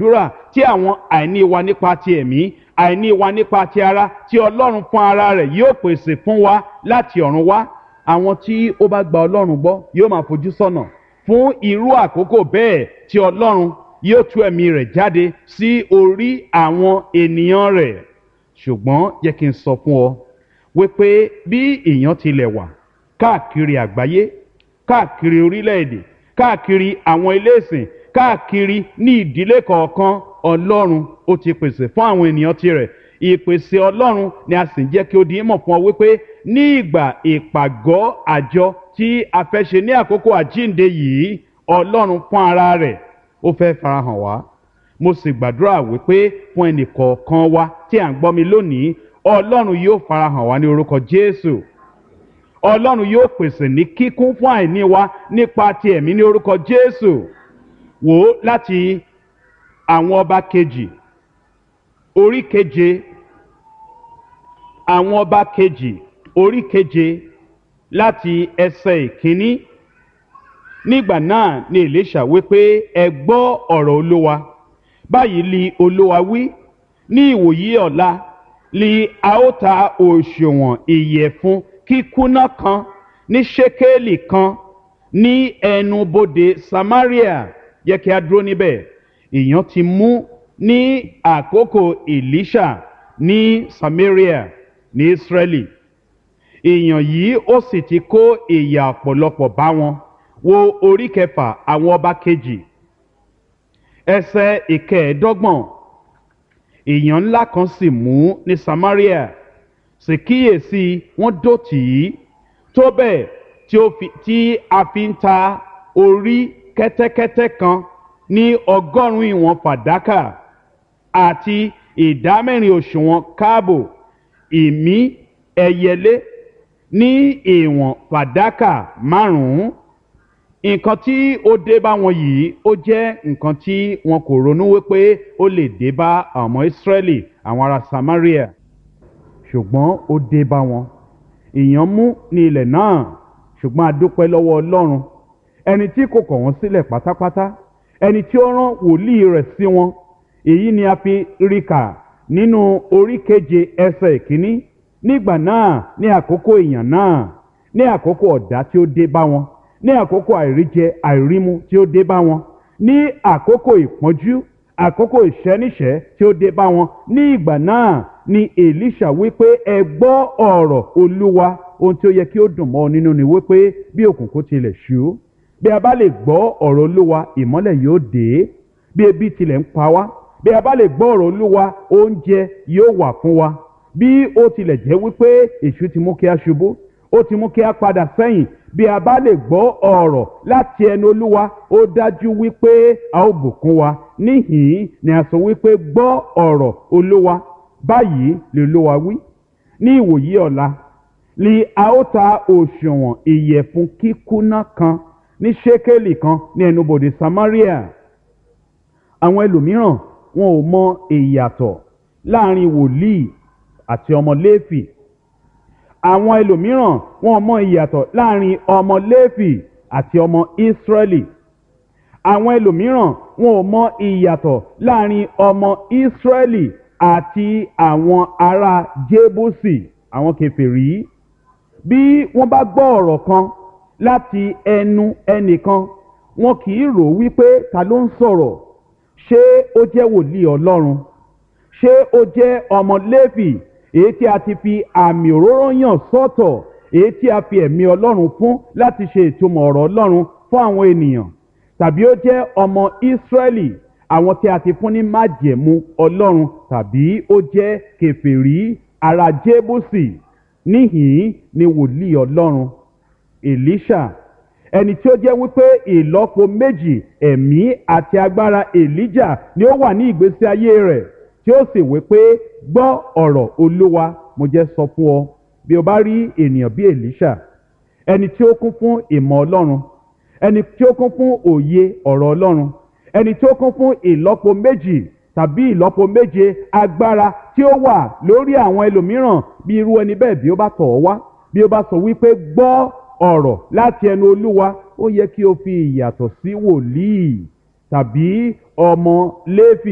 àdúrà tí àwọn àìní wa nípa ti ẹ̀mí àìní wa nípa ti ara tí ọlọ́run fún ara rẹ̀ yóò pèsè fún wa láti ọ̀run wá àwọn tí ó bá gba ọlọ́run gbọ́ yóò máa fojú sọ́nà fún irú àkókò bẹ́ẹ̀ tí ọlọ́run yóò tú ẹ̀mí rẹ̀ jáde sí orí àwọn ènìyàn rẹ̀ ṣùgbọ́n jẹ́ kí n sọ fún ọ wípé bí èèyàn tilẹ̀ wà káàkiri àgbáyé káàkiri orílẹ̀-èdè káàkiri àwọn ilé ìsìn káàkiri ní ìdílé kọ̀ọ̀kan ọlọ́run ó ti pèsè fún àwọn ènìyàn tirẹ̀ ìpèsè ọlọ́run ni a sì ń jẹ́ kí ó di mọ̀ fún ọ wípé ní ìgbà ìpàgọ́ àjọ tí a fẹ́ ṣe ní àkókò àjíǹde yìí ọlọ́run fún ara rẹ̀ ó fẹ́ farahàn wá mo sì gbàdúrà wípé fún ẹnì kọ̀ọ̀kan wa tí à ń gbọ́ mi lónìí ọlọ́run yóò farahàn wá ní orúkọ jésù ọlọ́run yóò pèsè ní kíkún fún àìní wa nípa ti ẹ̀mí ní orúkọ jésù wò ó láti àwọn ọba kejì orí keje àwọn ọba kejì orí keje láti ẹsẹ̀ ìkíní nígbà náà ni èlíṣà wípé ẹ gbọ́ ọ̀rọ̀ olówa báyìí li olówa wí ní ìwòyí ọ̀la li a ó ta òṣùwọ̀n ìyẹ̀fun kíkúnná kan ní ṣékélì kan ní ẹnubodè samaria yẹ kí a dúró níbẹ̀ èèyàn ti mú ní àkókò elisha ní samaria ní israeli èèyàn yìí ó sì ti kó ìyà ọ̀pọ̀lọpọ̀ bá wọn wo orí kẹfà àwọn ọba kejì ẹsẹ̀ ìkẹẹ̀ẹ́dọ́gbọ̀n èèyàn ńlá kan sì mú ní samaria sì kíyèsí wọ́n dó tì í tó bẹ́ẹ̀ tí ó fi tí a fi ń ta orí kẹ́tẹ́kẹ́tẹ́ kan ní ọgọ́rùn-ún ìwọ̀n fàdákà àti ìdámẹ́rin òṣùwọ̀n káàbò ìmí ẹyẹlé ní ìwọ̀n fàdákà márùn-ún nǹkan tí ó dé bá wọn yìí ó jẹ́ nǹkan tí wọn kò ronú wípé ó lè dé bá àwọn ọmọ ìsírẹ́lì àwọn ará samaria ṣùgbọ́n ó dé bá wọn èèyàn mú ní ilẹ̀ náà ṣùgbọ́n a dúpẹ́ lọ́wọ́ ọlọ́run ẹni tí kò kọ̀ wọ́n sílẹ̀ pátápátá ẹni tí ó rán wòlíì rẹ̀ sí wọn èyí ni a fi rí kà nínú orí keje ẹsẹ̀ ìkíní nígbà náà ní àkókò èèyàn náà ní àkókò ọ̀dá tí ó dé bá wọn ní àkókò àìríjẹ àìrímu tí ó dé bá wọn ní àkókò ìpọ́njú àkókò ìṣẹ́níṣẹ́ tí ó dé bá wọn ní ìgbà náà ni èlíṣà wípé ẹ gbọ́ ọ̀rọ̀ olúwa ohun tí ó yẹ kí ó dùn mọ́ ọ nínú ni wípé bí òkùnkùn tilẹ̀ ṣú bí a bá lè gbọ́ ọ̀rọ̀ olúwa ìmọ́lẹ̀ yóò dé bí ebi tilẹ̀ ń pa wá bí a bá lè gbọ́ ọ̀rọ̀ olúwa oúnjẹ yóò wà fún wa bí ó tilẹ̀ jẹ́ wípé èṣù ti mú kí a ṣubú ó ti mú kí a padà sẹ́yìn bí a bá lè gbọ́ ọ̀rọ̀ láti ẹnu olúwa ó dájú wípé a ó bùkún wa níhìn-ín ni a sọ wípé gbọ́ ọ̀rọ̀ olúwa báyìí lè olúwa wí ní ìwòyí ọ̀la ni a ó ta òṣùwọ̀n ìyẹ̀fun kíkúnná kan ní ṣékélì kan ní ẹnubodè samaria àwọn ẹlòmíràn wọn ò mọ ìyàtọ̀ láàrin wòlíì àti ọmọ léfì àwọn ẹlòmíràn wọn mọ ìyàtọ̀ láàrin ọmọ léfì àti ọmọ ìsírẹ́lì àwọn ẹlòmíràn wọn ò mọ ìyàtọ̀ láàrin ọmọ ìsírẹ́lì àti àwọn ará jébùsì àwọn kèfèrí bí wọ́n bá gbọ́ ọ̀rọ̀ kan láti ẹnu ẹnìkan wọn kì í rò wípé ta ló ń sọ̀rọ̀ ṣé ó jẹ́ wòlíì ọlọ́run ṣé ó jẹ́ ọmọ léfì èyí tí a ti fi àmì òróró yàn sọ́tọ̀ èyí tí a fi ẹ̀mí ọlọ́run fún láti ṣe ìtumọ̀ ọ̀rọ̀ ọlọ́run fún àwọn ènìyàn tàbí ó jẹ́ ọmọ ìsírẹ́lì àwọn tí a ti fún ní májẹ̀mú ọlọ́run tàbí ó jẹ́ kèfèrí ara jébùsì níhìn ni wòlíì ọlọ́run èlíṣà ẹni tí ó jẹ́ wípé ìlọ́po méjì ẹ̀mí àti agbára èlíjà ni ó wà ní ìgbésí ayé rẹ̀ tí ó sì wípé gbọ́ ọ̀rọ̀ olúwa mo jẹ́ sọ fún ọ bí o bá rí ènìyàn bí èlíṣà ẹni tí ó kún fún ìmọ̀ ọlọ́run ẹni tí ó kún fún òye ọ̀rọ̀ ọlọ́run ẹni tí ó kún fún ìlọ́po méjì tàbí ìlọ́po méje agbára tí ó wà lórí àwọn ẹlòmíràn bí irú ẹni bẹ́ẹ̀ bí ó bá tọ̀ ọ́ wá bí ó bá sọ wípé gbọ́ ọ̀rọ̀ láti ẹnu olúwa ó yẹ kí o fi ìyàtọ̀ sí wòlíì tàbí ọmọ léfì